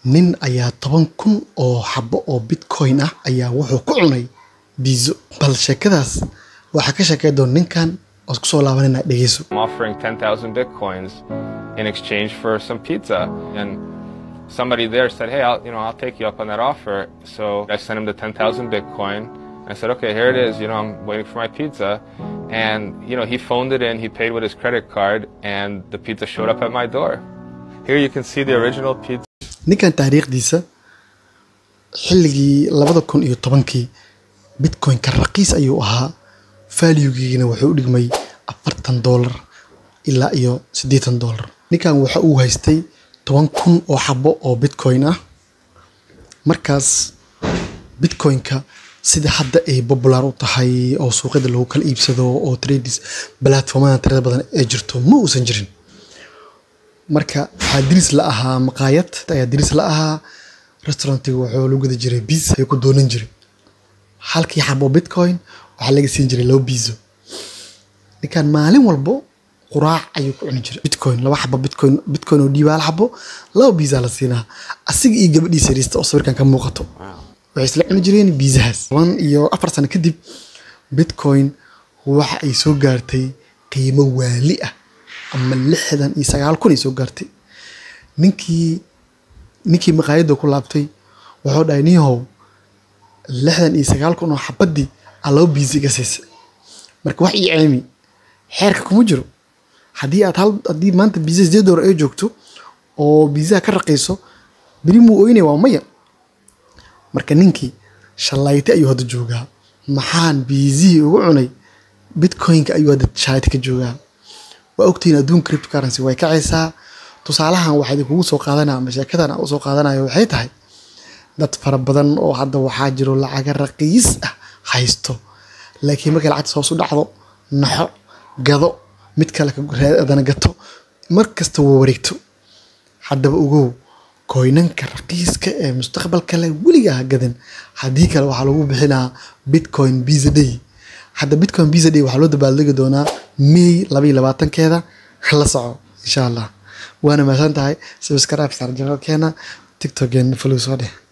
nin ayaa toban kun oo xabo oo bitcoin ah ayaa wuxuu ku cunay biizo bal sheekadaas waxaa ka sheekay doon ninkan oo kusoo laabanina dhegeyso I'm offering 10,000 bitcoins in exchange for some pizza. And somebody there said, "Hey, I'll, you know, I'll take you up on that offer." So I sent him the 10,000 bitcoin. I said, "Okay, here it is. You know, I'm waiting for my pizza." And you know, he phoned it in. He paid with his credit card, and the pizza showed up at my door. Here you can see the original pizza. ninkan taariikhdiisa xilligii labada kun iyo tobankii bitcoin-ka raqiis ayuu ahaa valuegiina wuxuu u dhigmay afartan doolar ilaa iyo siddeetan doolar ninkan waxa uu haystay toban kun oo xabo oo bitcoin ah markaas bitcoin-ka sida hadda ay popular u tahay oo suuqyada lagu kala iibsado oo trades platformada tirada badan ay jirto ma uusan jirin marka waxaa diris la ahaa maqaayad ayaa diris la ahaa restaurantiga wuxuu lagu gada jiray biis ayuu ku doonan jiray halkii xabo bitcoin waxaa laga siin jiray laba biiso ninkan maalin walbo quraac ayuu ku cuni jiray bitcoin laba xabo bitcoin bitcoin oo dhiiba hal xabo laba biisaa la siinaa asiga iyo gabadhiisa yariista oo sawirkan ka muuqato waxay isla cuni jireen biisahaas toban iyo afar sano kadib bitcoin waxa ay soo gaartay qiimo waali ah ama lixdan iyo sagaal kun ay soo gaartay ninkii ninkii maqaayadda ku laabtay wuxuu dhahay nihow lixdan iyo sagaal kun oo xabadii aa laba biisi iga siisay marka wax ii ceemi xeerka kuma jiro haddii aad hal haddii maanta biisa sideed doolar ay joogto oo biisaha ka raqayso beri muu oynaya waa maya marka ninkii shalayte ayuu hadda joogaa maxaan biisihii ugu cunay bitcoin-ka ayuu hadda shalayte ka joogaa waa ogtihiin adduun cryptocurrency way kacaysaa tusaalahan waxaa idinkugu soo qaadanaya ama sheekadan aan usoo qaadanayo waxay tahay dad fara badan oo hadda waxaa jiro lacaga raqiis ah haysto laakiin markay lacagta hoos u dhacdo naxo gado mid kale adana gato mar kasta waa wareegto haddaba ogow koynanka raqiiska ee mustaqbalka leh weligaa ha gadan haddii kale waxaa lagu bixinaa bitcoin visa day hadda bitcoin visa day waxaa loo dabaaldegi doonaa may laba iyo labaatankeeda la soco insha allah waana mahadsan tahay subscribe sar janalkeena tiktokeena follow soo dheh